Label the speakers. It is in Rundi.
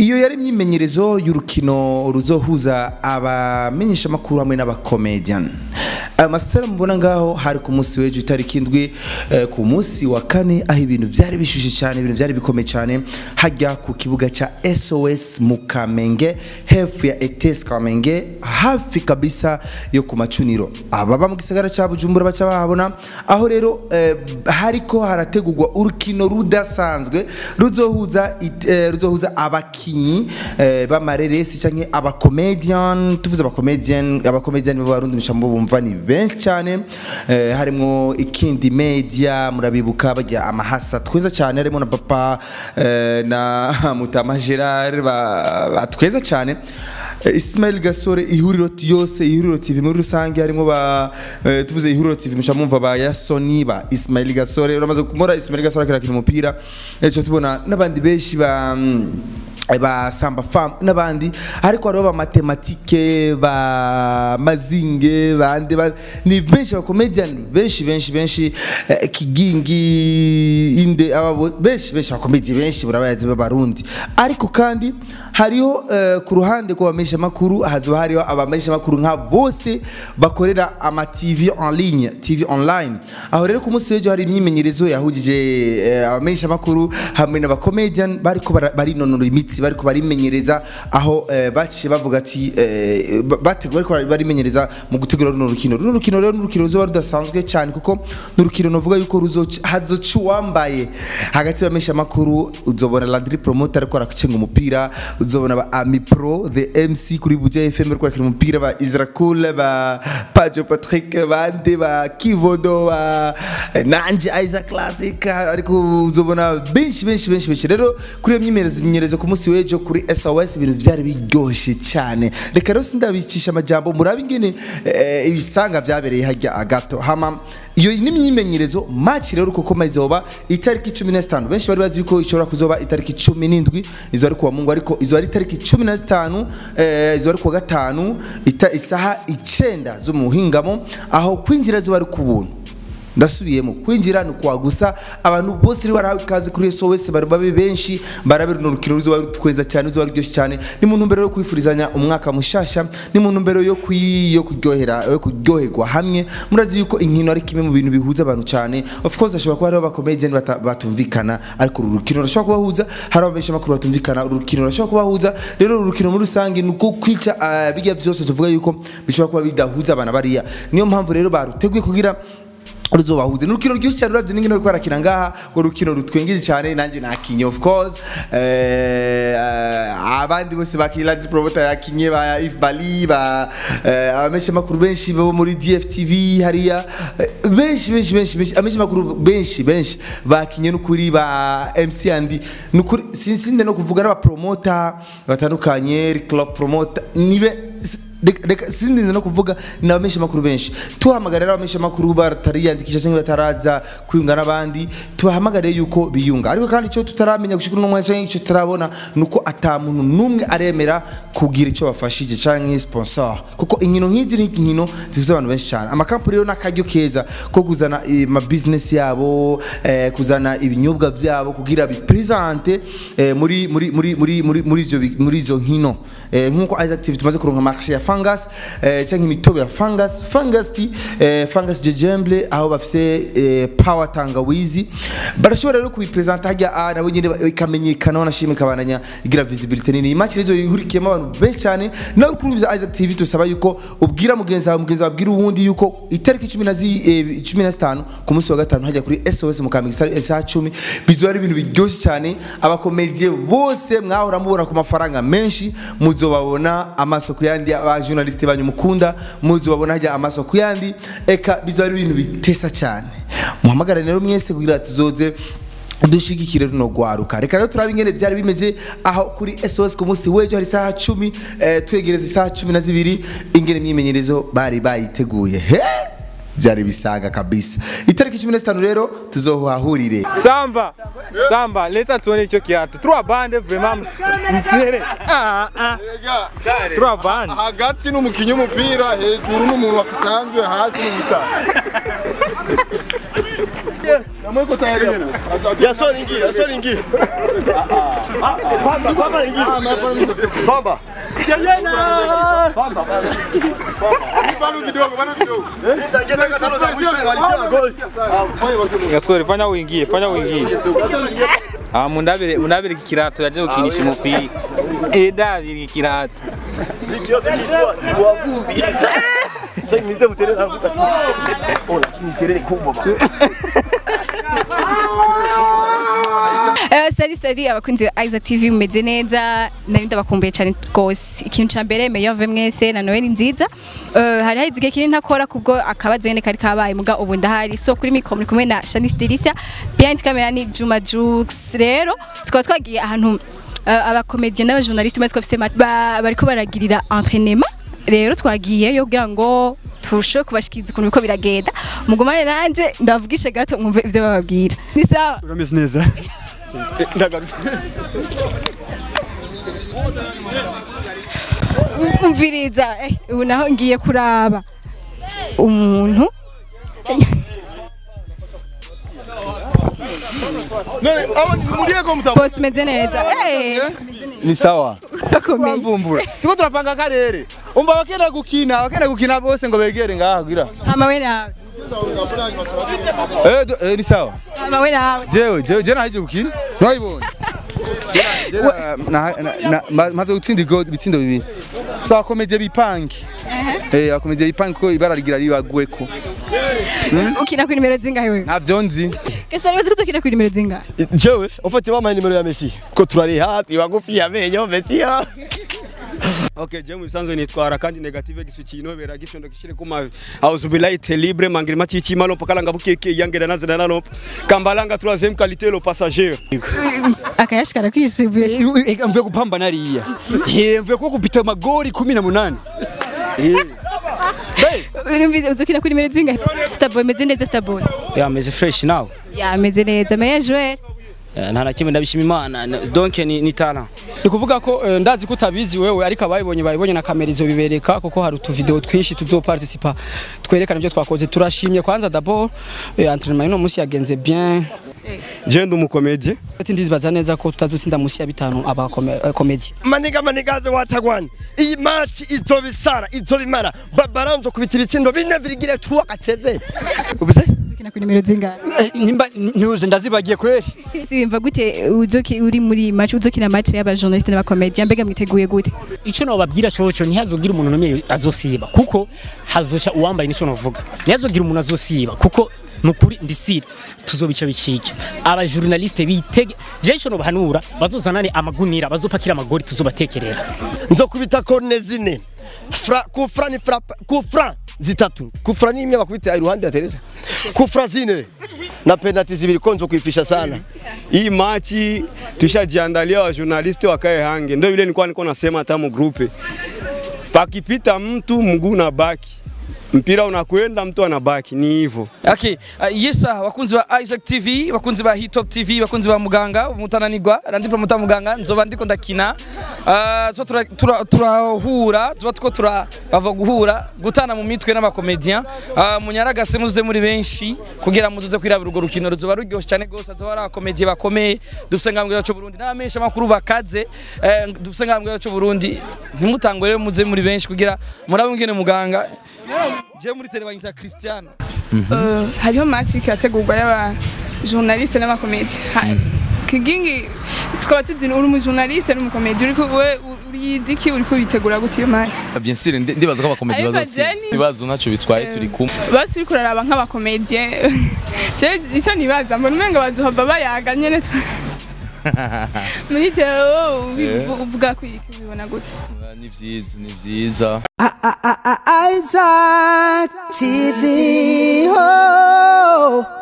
Speaker 1: iyo yari imyimenyerezo y'urukino ruzohuza abamenyeshamakuru hamwe n'abakomedian aya masitara mubona ngaho hari ku munsi w'ejo itariki indwi eh, ku munsi wa kane aho ibintu byari bishushe cyane ibintu byari bikomeye cyane hajya ku kibuga cya SOS mu Kamenge hefu ya ETS Kamenge hafi kabisa yo ku macuniro ababa mu gisagara cya Bujumbura baca bahabona aho rero eh, hariko harategurwa urukino rudasanzwe ruzohuza it- eh, ruzohuza abakinyi eh, b'amareresi canke abakomedian tuvuze abakomedian abakomedian b'abarundi mushambo bumva ni benshi cyane eh, harimo ikindi media murabibuka bajya amahasa tweza cyane harimo na papa eh, na mutama Gerard ba, ba tweza cyane Eh, Ismail Gasore ihuriro yose ihuriro TV muri rusange harimo ba eh, tuvuze ihuriro TV mushamumva ba Yasoni ba Ismail Gasore uramaze kumora Ismail Gasore akirakina umupira ejo tubona n'abandi benshi ba mm, ba samba fam n'abandi ariko hariho ba matematike ba mazinge bande ba, ni benshi ba comedian benshi benshi benshi eh, kigingi inde aba benshi benshi ba comedian benshi burabayazi b'abarundi ariko kandi hariho eh, ku ruhande ku bamesha makuru hazoba hariho abamesha makuru nka bose bakorera ama TV en ligne TV online aho rero ku munsi w'ejo hari imyimenyerezo yahujije eh, abamesha makuru hamwe n'abakomedian bariko bara- barinonora imitsi bariko barimenyereza aho eh, baciye bavuga ati eh, ba- bategura bariko bari- barimenyereza mu gutegura runo rukino runo rukino rero ni urukino ruzoba rudasanzwe cyane kuko ni urukino novuga yuko ruzoca hazoca uwambaye hagati y'abamesha makuru uzobona Landry Promoter ariko aracenga umupira uzobona ba Ami Pro the MC kuri Buja FM ariko arakina umupira ba Isra Cool ba Pajo Patrick bande ba Kivodo ba Nanje Isaac Classic ariko uzobona benshi benshi benshi benshi rero kuri iyo myimenyerezo myimenyerezo ku munsi w'ejo kuri SOS ibintu byari biryoshye cyane reka rero sindabicisha amajambo murabe ingene eh, ibisanga byabereye hajya agato hama iyo ni imyimenyerezo match rero kuko mazoba itariki 15 benshi bari bazi yuko ishobora kuzoba itariki 17 izo ari kuwa Mungu ariko izo ari itariki 15 eh, izo ari kuwa gatanu ita, isaha 9 zo mu hingamo aho kwinjira zo bari ku buntu ndasubiyemo kwinjira ni kwa gusa abantu bose rero barahawe ikaze kuri SOS bari babe benshi barabe runo rukino ruzoba rutweza cyane ruzoba ruryoshye cyane ni mu ntumbero yo kwifurizanya umwaka mushasha ni mu ntumbero yo kwi yo kuryohera yo kuryoherwa hamwe murazi yuko inkino ari kimwe mu bintu bihuza abantu cyane of course ashobora kuba hariho abakomedian bata- batumvikana ariko uru rukino rurashobora kubahuza hari abamenyesha makuru batumvikana uru rukino rurashobora kubahuza rero uru rukino muri rusange ni uko kwica ah, bijya byose tuvuga yuko bishobora kuba bidahuza abantu bariya niyo mpamvu rero baruteguye kugira ruzobahuze n'urukino rwinshi cyane uravye n'ingene ruriko harakina ngaha ngo urukino rutwengeje cyane nanjye nakinye of course eh, abandi bose bakinye Landry Promoter yakinye ba If Bali ba eh, abamesha makuru benshi bo muri DFTV hariya eh, benshi benshi benshi benshi amesha makuru benshi benshi bakinye n'ukuri ba MC Andy n'ukuri sinsinde no kuvuga n'aba promoter batandukanye club promoter nibe Reka- reka sindinze no kuvuga ni abamenyesha makuru benshi tuhamagarira abamenyesha makuru batariyandikisha cyangwa bataraza kwiyunga n'abandi tubahamagarire yuko biyunga ariko kandi icyo tutaramenya gushika uno mwanya cyangwa icyo tutarabona ni uko ata muntu n'umwe aremera kugira icyo bafashije cyangwa sponsor kuko inkino nk'izi ni inkino zivuze abantu benshi cyane amakampani rero n'akaryo keza ko kuzana ama business yabo eh, kuzana ibinyobwa byabo kugira bipresente eh, muri muri muri muri muri muri izo bi- muri izo nkino eh, nkuko Isaac TV tumaze kuronka marché ya fungus eh, cyangwa imitobe ya fungus fungus tea eh, fungus jejemble aho bafise eh, power tangawizi barashobora rero kubipresenta hajya ah, nabo nyine ba- ikamenyekana wanashimwe kabananya igira visibility nini match rizo yihurikiyemo abantu benshi cyane nawe kuri Isaac TV tusaba yuko ubwira mugenzi wawe mugenzi wawe abwira uwundi yuko itariki 10 na zi- eh, 15 ku munsi wa gatanu hajya kuri SOS mu Kamenge isa- isaha 10 bizoba ari ibintu biryoshye cyane abakomediye bose mwahora mubona ku mafaranga menshi muzobabona amaso ku yandi aba journaliste banyu mukunda muzobabona hajya amaso ku yandi eka bizoba ari ibintu bitesa cyane muhamagara rero mwese kugira tuzoze dushigikire runo rwaruka reka rero turabe ingene byari bimeze aho kuri SOS ku munsi w'ejo hari isaha cumi eh, twegereza isaha cumi na zibiri ingene imyimenyerezo bari bayiteguye he byari bisanga kabisa itariki cumi na zitanu rero tuzohahurire
Speaker 2: Samba, Samba, leta tuone hicho kiatu. Trois bande vraiment mtere. Ah ah. Trois bande.
Speaker 3: hagati n'umukinnyi w'umupira hejuru n'umuntu wasanzwe hasi n'ubusitani Mweko tayari hapo.
Speaker 4: Yasoni ingie, Yasoni ingie. Pamba, pamba ingie. Pamba.
Speaker 3: Bado kidogo, bado kidogo.
Speaker 4: Itaingia dakika tano za mwisho kumalizia na goli.
Speaker 2: gasore fanya uingie fanya uingie ah mundabire mundabire ikirato yaje gukinisha umupira eh dabire ikirato
Speaker 4: Hiki yote kiitwa timu wa vumbi. Sasa nite mterere hapo. Oh, lakini terere kubwa baba.
Speaker 5: Eh, sari sari abakunzi ba Isaac TV mumeze neza nari ndabakumbuye cyane rwose ikintu cya mbere meyove mwese na Noel nziza Eh, hari hari igihe kinini ntakora kubwo akabazo nyene kari kabaye muga ubu ndahari so kuri mikro muri kumwe na Shanice Delicia behind camera ni Juma Jux rero tukaba twagiye ahantu eh, abakomedian n'abajournaliste bari bafise ma- ba- bariko baragirira entraînement rero twagiyeyo kugira ngo turusheho kubashikiriza ukuntu biko biragenda mugumane nanje ndavugishe gato mwumve ivyo bababwira ni sawa
Speaker 4: Urameze neza. Ndagarutse.
Speaker 5: umviriza eh, ubu naho ngiye kuraba umuntu
Speaker 3: None aba muliye ko mutamu.
Speaker 5: bose umeze neza Eh,
Speaker 3: Ni sawa.
Speaker 5: urakomeye
Speaker 3: Mvumbura. Tuko turapanga akarere. Umva bakenda gukina, bakenda gukina bose ngo begere ngaha gira.
Speaker 5: hama we nawe
Speaker 3: Eh, do- eh ni sawa.
Speaker 5: hama we nawe
Speaker 3: Jewe, jewe, jewe naje gukina. Nwayibonye. maze gutsinda igo- ibitsindo bibiri saba komedie bipange eh akomedie bipange ko ibara rigira ribagweko
Speaker 5: ukina ku nimero zingahe wewe
Speaker 3: ntavyo nzi
Speaker 5: ese ari ko ukina ku nimero zingahe
Speaker 4: Jewe, ufate mama nimero ya Messi. Ko turari hati wagufi ya menyo Messi ya.
Speaker 6: Okay, je mubisanzwe nitwara kandi negative gisukino bera gishondo kishire kuma auzubilahi libre mangiri machichi malo pakala ngabukeke yangera nazina nalo kambalanga troisième qualité le passager
Speaker 5: akayashikara kwisubuye
Speaker 7: mvuye kupamba nariya Eh, mvuye ko kupita magori kumi na munani
Speaker 5: urumvize uzukina ku nimero zingahe starboy meze neza starboy
Speaker 7: yameze fresh nawe
Speaker 5: yameze neza meya joel
Speaker 7: Eh, nta na kimwe ndabishima imana Na- donc ni, ni talent ni kuvuga ko eh, ndazi ko utabizi wewe ariko abayibonye bayibonye na kamera izo bibereka kuko hari utuvideo twinshi tuzoparticipa twerekana ibyo twakoze turashimye kwanza d'abord eh, entraînement ino musi yagenze bien
Speaker 6: je ndi umukomedie
Speaker 7: ati ndizibaza neza ko tutazotsinda musi ya bitanu aba komedi
Speaker 4: Maniga manigaze watagwani. Iyi match izobisara, izobimara. Babaranzo kubita ibitsindo bine virigire tuwa kateve. Ubuze?
Speaker 5: uzukina ku nimero zingahe
Speaker 7: nimba ntuze ndazibagiye kweri
Speaker 5: ese wimva gute uzoki uri muri match uzokina match y'abajournaliste n'abakomedian mbega mwiteguye gute
Speaker 8: ico nobabwira coco ntihazogira umuntu numwe azosiba kuko hazoca uwambaye nico novuga ntihazogira umuntu azosiba kuko nukuri ndisire tuzobica bicike abajournaliste bitege je ico nobahanura bazozanane amagunira bazopakira amagori tuzobatekerera
Speaker 4: Nzokubita korne zine. Fra kufra ni fra kufra zitatu. Kufra ni imwe bakubita iruhande ya terera. Kufra zine. Na penalty zibiri konzo kuifisha sana.
Speaker 6: hii machi tushajiandalia wa journaliste wakae hange ndio vile nilikuwa niko nasema hata mu groupe pakipita mtu mguu na baki mpira unakwenda mtu anabaki ni hivyo
Speaker 9: Okay, uh, yesa bakunzi ba Isaac TV, bakunzi ba Hitop TV, bakunzi ba Muganga, mutananirwa, randi promoter Muganga, nzoba ndiko ndakina. Uh, tuba tura- tura- turahura, tuba tuko tura bava guhura, gutana mu mitwe n'abakomedian. Uh, munyaragase muze muri benshi kugira muzuze kwirabira urwo rukino ruzoba ruryoshe cyane gose, azoba ari abakomedian bakomeye. Dufise ngambwe yacu Burundi n'abamenyesha makuru bakaze. Eh, dufise ngambwe yacu Burundi. Ntimutangwe rero muze muri benshi kugira murabe ngene Muganga. Je muri tele banyita Cristiano.
Speaker 10: Eh, hariho match iriko irategurwa y'aba journaliste n'abakomedi kigingi tukaba tuzi uri umujournaliste n'umukomedi uriko we uriyizi iki uriko bitegura gute iyo match
Speaker 11: bien sûr ndi- ndibaza ko abakomedi
Speaker 10: Ariko
Speaker 11: bazotsinda
Speaker 10: Jenny-
Speaker 11: ibibazo ntacyo bitwaye turi kumwe
Speaker 10: basi uriko uraraba nk'abakomedie je icyo nibaza mbona umenga bazohava bayaga nyene twa- muri teo ubivu- uvuga ko iki ubibona gute
Speaker 11: ni vyiza ni vyiza
Speaker 12: Isaac TV. Oh.